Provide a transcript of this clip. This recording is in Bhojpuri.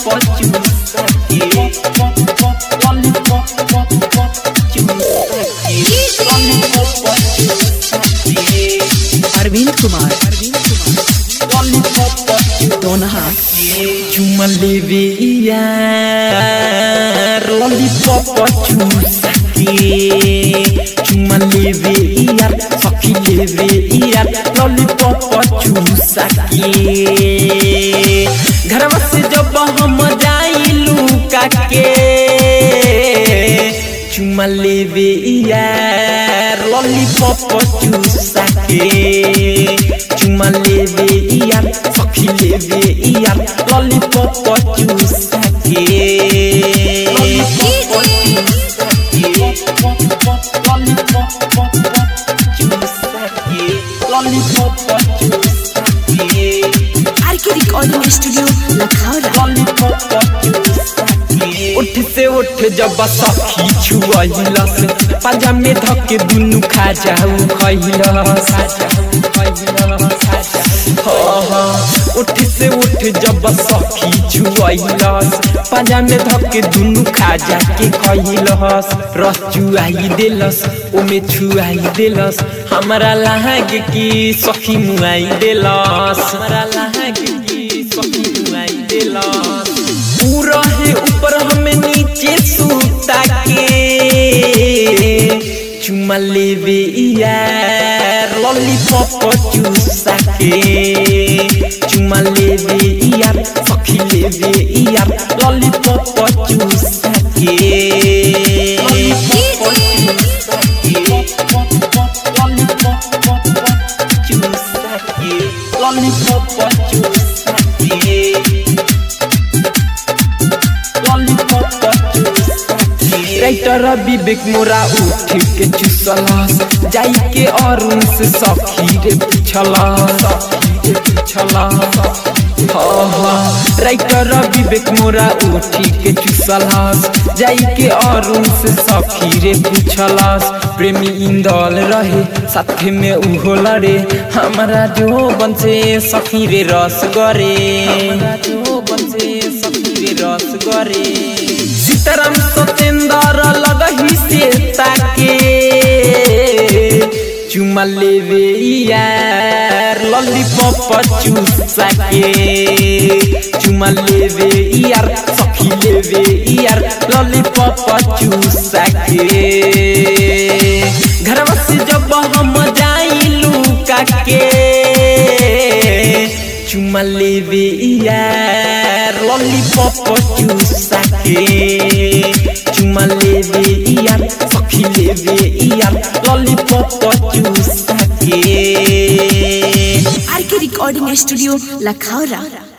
चूसा के लॉलीपॉप चूसा के लॉलीपॉप चूसा के अरविंद कुमार अरविंद कुमार दोनहा चुमा लेवे यार लॉलीपॉप चूसा के चुमा लेवे यार सखी लेवे यार लॉलीपॉप चूसा के घरवा से जब हम जाइलू काके चुमा लेवे यार लॉलीपॉप चूसा के चुमा लेवे यार सखी लेवे यार लॉलीपॉप चूसा के लॉलीपॉप चूसा के आर के रिकॉर्डिंग स्टूडियो लखौरा उठ से उठ जब सखी छुअलस पाजा में धके दुनु खा जाऊ खइलस उठ से उठ जब सखी छुअलस पाजा में धके दुनु खा जाके खइलस रस चुआई देलस ओमे छुआई देलस हमरा लाग की सखी मुआई देलस हमरा लाग की सखी मुआई देलस पूरा है ऊपर हमें नीचे सूता के चुमा लेवे यार लॉलीपॉप चूसा के चुमा लेवे यार सखी लेवे यार लॉलीपॉप चूसा के चूसा के लॉलीपॉप चूसा के राइटर विवेक मोरा उठ के चुसलस जाई के अरुण से सखी रे पूछलस सखी रे पूछलस राइटर विवेक मोरा उठ के चुसलस जाई के अरुण से सखी रे पूछलस प्रेमी इंदल रहे साथे में उहो लड़े हमारा जो बन से सखी रे रस गरे हमारा जो बन से सखी रे रस गरे सीताराम सतेंद्र लगही से ताके चुमा लेवे यार लॉलीपॉप चूसा के चुमा लेवे यार सखी लेवे यार लॉलीपॉप चूसा के घरवा से जब हम जाइलू काके चुमा लेवे यार लॉलीपॉप चूसा के चुमा लेवे यार सखी लेवे यार लॉलीपॉप चूसा के आर के रिकॉर्डिंग स्टूडियो लखौरा